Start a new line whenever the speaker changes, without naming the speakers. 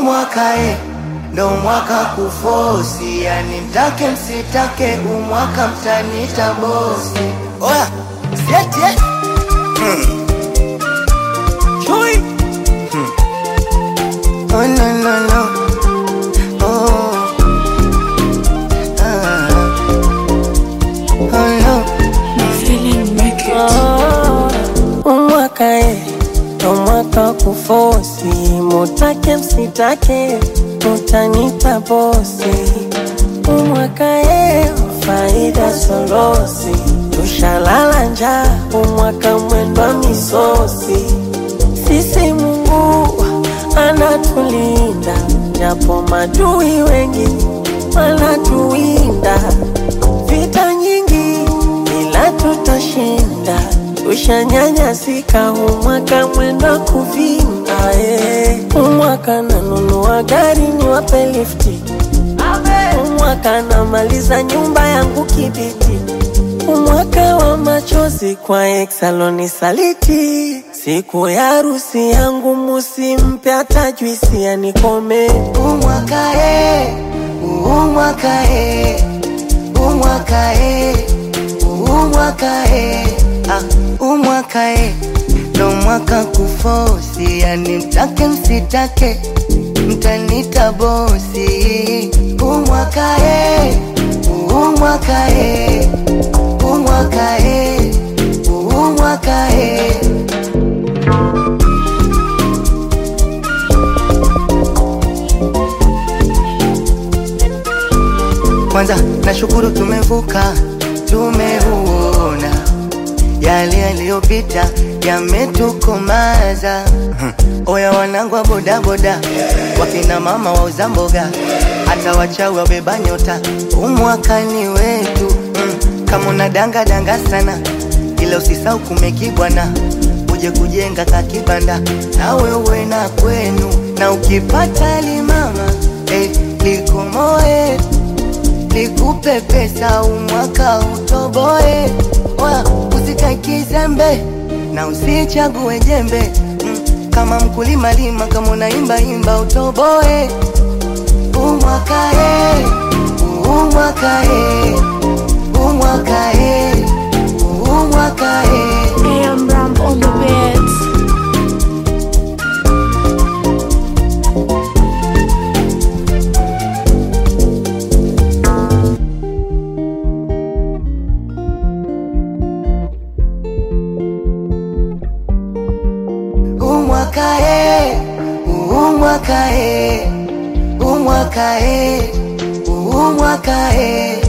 umwaka e, ndo mwaka kufosi, yani mtake msitake, umwaka mtanita bosi. Oya, sieti eh? Chui. Oh, no, no, no. Oh. Ah. Oh, no.
umwaka e ndo mwaka kufosi, mutake msitake, mutanita bosi. Umwaka e faida solosi, tushalala njaa, umwaka mwendwa misosi. Sisi Mungu anatulinda, japo madui wengi wanatuwinda. Vita nyingi ila tutashinda, tushanyanyasika, umwaka mwenda kuvinda. eh. Umwaka nanunua gari niwape lifti, umwaka namaliza nyumba yangu kibiti, umwaka wa machozi kwa exaloni saliti. Siku ya harusi yangu musimpe hata juisi anikome.
umwaka e, umwaka e, umwaka e, umwaka e, ah, umwaka e, ndo mwaka kufosi, yani mtake msitake, mtanita bosi. Umwaka e, umwaka e, umwaka e, umwaka e. Kwanza nashukuru tumevuka, tumeuona yale yaliyopita yametukomaza. Hmm. Oya wanangu wa bodaboda, wakina mama wauza mboga, hata wachawi wabeba nyota, umwakani wetu. Hmm. Kama una danga danga sana, ila usisau kumekibwana, uje kujenga kakibanda na wewe na kwenu, na ukipata limama eh, likomoe nikupe pesa umwaka utoboe, Oya, usikae kizembe na usichague jembe mm, kama mkulima lima, kama unaimba imba utoboe. Umwaka e, umwaka e, umwaka e, umwaka e.
AM Ram on the beats.
umwaka e, umwaka e, umwaka e, umwaka e.